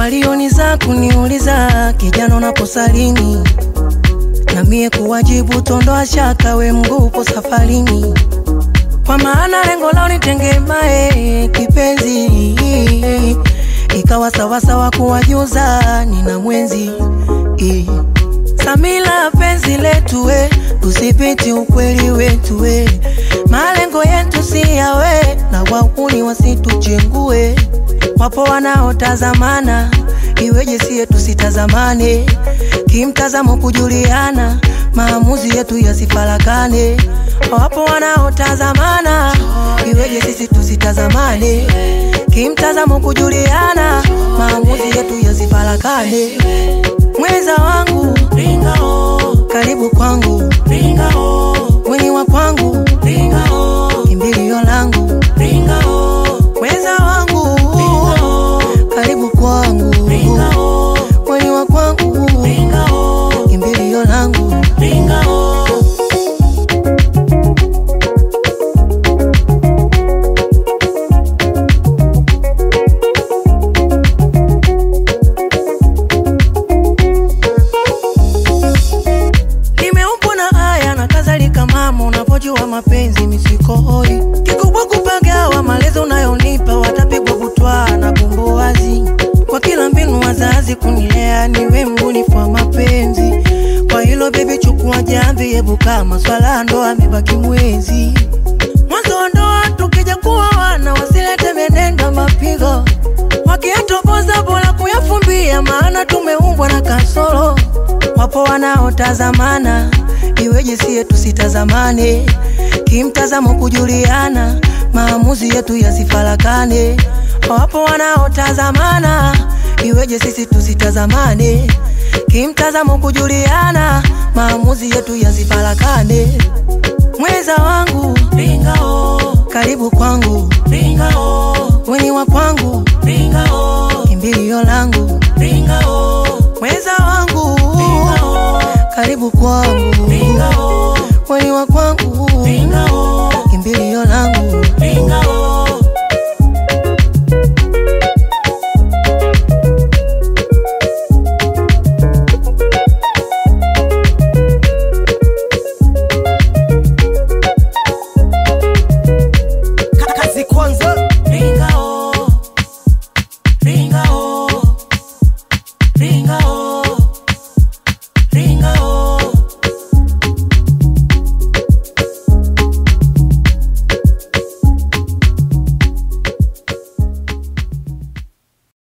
walioniza kuniuliza kijana unaposalini na mie kuwajibu tondoa shaka we mgupo safarini kwa maana lengo lao nitengemae kipenzi ikawa sawasawa kuwajuza nina mwenzi eh. Samila penzi letu we, tusipiti ukweli wetu we, malengo yetu si yawe na wauni wasituchengue. Wapo wanaotazamana, iweje siye tusitazamane, kimtazamo kujuliana, maamuzi yetu yasifarakane. Wapo wanaotazamana, iweje sisi tusitazamane, kimtazamo kujuliana, maamuzi yetu yasifarakane. Mweza wangu ringa oh, karibu kwangu ringa oh, mwenye wa kwangu ringa oh, kimbilio langu ringa oh, mweza wangu ringa oh, karibu kwangu ringa oh, mwenye wa kwangu ringa oh, kimbilio langu ringa oh. nimeumbwa na haya na kadhalika mama unavyojua mapenzi misikohoi kikubwa kupagawa malezi unayonipa watapigwa butwa na bumbu wazi kwa kila mbinu wazazi kunilea niwe mbunifu wa mapenzi kwa hilo bebi chukua jamvi ebuka maswala ya ndoa amebaki mwezi mwanzo wa ndoa tukija kuwa wana wasilete menendo mapigo wakiyatoboza bora kuyafumbia maana tumeumbwa na kasoro wapo wanaotazamana iweje siye tusitazamane kimtazamo kujuliana maamuzi yetu yasifarakane wapo wanaotazamana iweje sisi tusitazamane kimtazamo kujuliana maamuzi yetu yasifarakane mweza wangu ringa oh, karibu kwangu